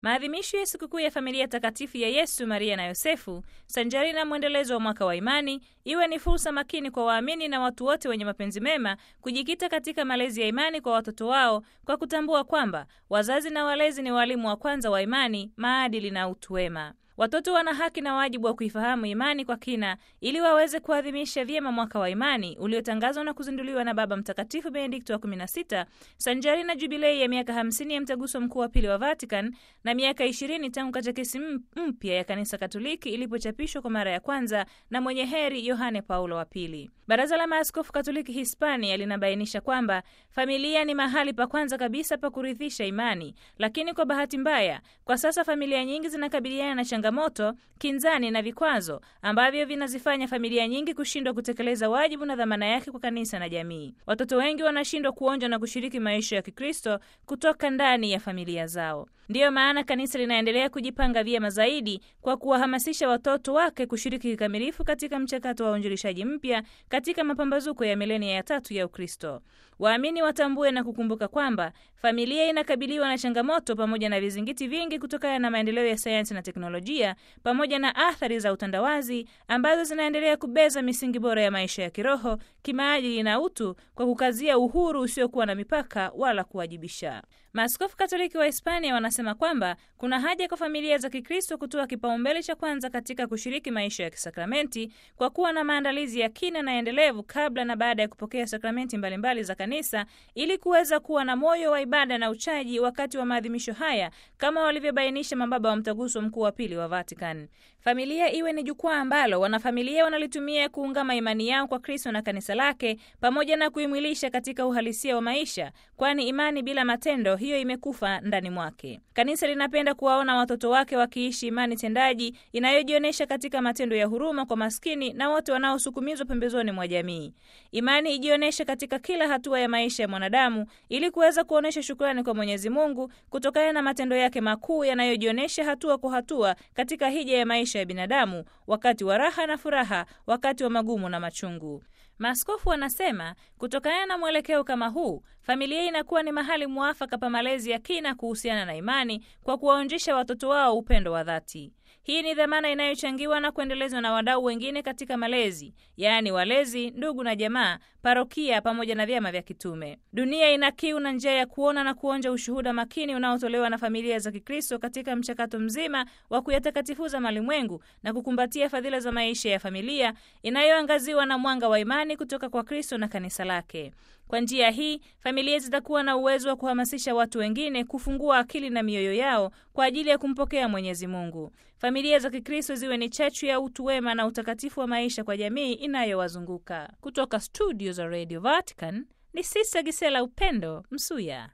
Maadhimisho ya sikukuu ya familia takatifu ya Yesu, Maria na Yosefu, sanjari na mwendelezo wa mwaka wa imani, iwe ni fursa makini kwa waamini na watu wote wenye mapenzi mema kujikita katika malezi ya imani kwa watoto wao kwa kutambua kwamba wazazi na walezi ni walimu wa kwanza wa imani, maadili na utu wema. Watoto wana haki na wajibu wa kuifahamu imani kwa kina ili waweze kuadhimisha vyema mwaka wa imani uliotangazwa na kuzinduliwa na Baba Mtakatifu Benedikto wa 16 sanjari na jubilei ya miaka 50 ya mtaguso mkuu wa pili wa Vatican na miaka 20 tangu katekesi mpya ya Kanisa Katoliki ilipochapishwa kwa mara ya kwanza na mwenye heri Yohane Paulo wa Pili. Baraza la Maaskofu Katoliki Hispania linabainisha kwamba familia ni mahali pa kwanza kabisa pa kurithisha imani, lakini kwa bahati mbaya, kwa sasa familia nyingi zinakabiliana na changamoto, kinzani na vikwazo ambavyo vinazifanya familia nyingi kushindwa kutekeleza wajibu na dhamana yake kwa kanisa na jamii. Watoto wengi wanashindwa kuonja na kushiriki maisha ya Kikristo kutoka ndani ya familia zao. Ndiyo maana kanisa linaendelea kujipanga vyema zaidi kwa kuwahamasisha watoto wake kushiriki kikamilifu katika mchakato wa uinjilishaji mpya katika mapambazuko ya milenia ya tatu ya Ukristo. Waamini watambue na kukumbuka kwamba familia inakabiliwa na changamoto pamoja na vizingiti vingi kutokana na maendeleo ya sayansi na teknolojia pamoja na athari za utandawazi ambazo zinaendelea kubeza misingi bora ya maisha ya kiroho, kimaadili na utu kwa kukazia uhuru usiokuwa na mipaka wala kuwajibisha. Maaskofu Katoliki wa Hispania wanasema kwamba kuna haja kwa familia za Kikristo kutoa kipaumbele cha kwanza katika kushiriki maisha ya kisakramenti kwa kuwa na maandalizi ya kina na endelevu kabla na baada ya kupokea sakramenti mbalimbali za kanisa ili kuweza kuwa na moyo wa ibada na uchaji wakati wa maadhimisho haya kama walivyobainisha mababa wa mtaguso mkuu wa pili wa Vatican. Familia iwe ni jukwaa ambalo wanafamilia wanalitumia kuungama imani yao kwa Kristo na kanisa lake pamoja na kuimwilisha katika uhalisia wa maisha, kwani imani bila matendo hiyo imekufa ndani mwake. Kanisa linapenda kuwaona watoto wake wakiishi imani tendaji inayojionyesha katika matendo ya huruma kwa maskini na wote wanaosukumizwa pembezoni mwa jamii. Imani ijionyeshe katika kila hatua ya maisha ya mwanadamu ili kuweza kuonyesha shukrani kwa Mwenyezi Mungu kutokana na matendo yake makuu yanayojionyesha hatua kwa hatua katika hija ya maisha ya binadamu, wakati wa raha na furaha, wakati wa magumu na machungu. Maaskofu wanasema kutokana na mwelekeo kama huu, familia inakuwa ni mahali mwafaka pa malezi ya kina kuhusiana na imani kwa kuwaonjesha watoto wao upendo wa dhati. Hii ni dhamana inayochangiwa na kuendelezwa na wadau wengine katika malezi, yaani walezi, ndugu na jamaa, parokia pamoja na vyama vya kitume. Dunia ina kiu na njia ya kuona na kuonja ushuhuda makini unaotolewa na familia za Kikristo katika mchakato mzima wa kuyatakatifuza malimwengu na kukumbatia fadhila za maisha ya familia inayoangaziwa na mwanga wa imani kutoka kwa Kristo na kanisa lake. Kwa njia hii familia zitakuwa na uwezo wa kuhamasisha watu wengine kufungua akili na mioyo yao kwa ajili ya kumpokea Mwenyezi Mungu. Familia za Kikristo ziwe ni chachu ya utu wema na utakatifu wa maisha kwa jamii inayowazunguka. Kutoka studio za Radio Vatican ni Sista Gisela Upendo Msuya.